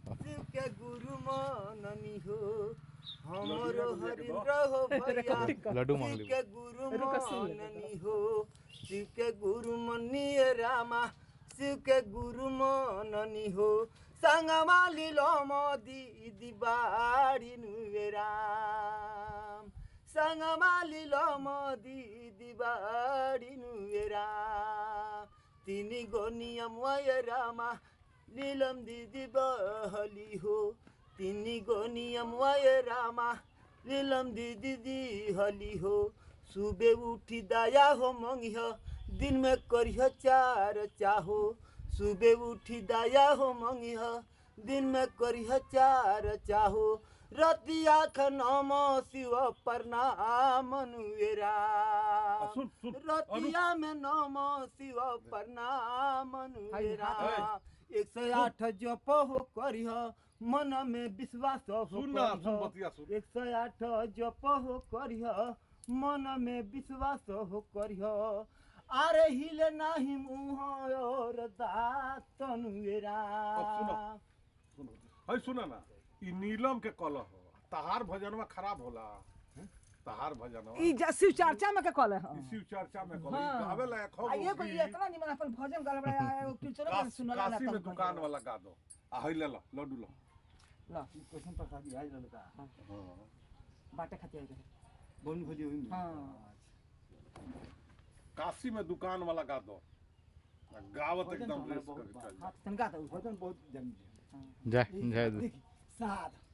शिव के गुरु मननी हो हमरो हरिंद्र हो भैया लड्डू शिव मांग ली के गुरु रुका सुन ले, मननी हो शिव के गुरु मनिए रामा शिव के गुरु मननी हो संगमा लीलो मोदी दिबाड़ी नुए राम संगमा लीलो मोदी दिबाड़ी नुए राम तिनी गो नियम वय रामा नीलम दिदी बहली हो तिनी गो नियम वय रामा नीलम दिदी दी हली हो सुबह उठी दया हो मंगिह दिन में करिह चार चाहो सुबह उठी दया हो मंगिह दिन में करिह चार चाहो रतिया नम शिव प्रणाम नुएरा सुन, सुन, रतिया में नम शिव प्रणाम नुएरा एक सौ आठ जप हो करिह मन में विश्वास हो सुन ना सुन करिह। बतिया सुन एक सौ आठ जप हो करिह मन में विश्वास हो करिह अरे हिले नाही मुँह और दाँत नुएरा अब सुनो। सुन है सुन ना ई नीलम के कलह हो तहार भजनवा खराब होला तहार भजनवा ई जा- शिव चर्चा में के कहले ई हां शिव चर्चा में कलह हाँ। गावे लायक हो आ ये कोई गीत। इतना निमन अपन भजन गाले बड़ा एगो कीर्तन काश- सुनला ना काशी में तब दुकान वाला गा दो आ है ले लो लड्डू लो ला कैसन प्रसादी आज लड़का हाँ। बाटे खातिर आइल बोन खोजी हुई हाँ। काशी में दुकान वाला गा दो आ गावत एकदम रेस कर चल हां तनका तो भजन बहुत जम जय जय साध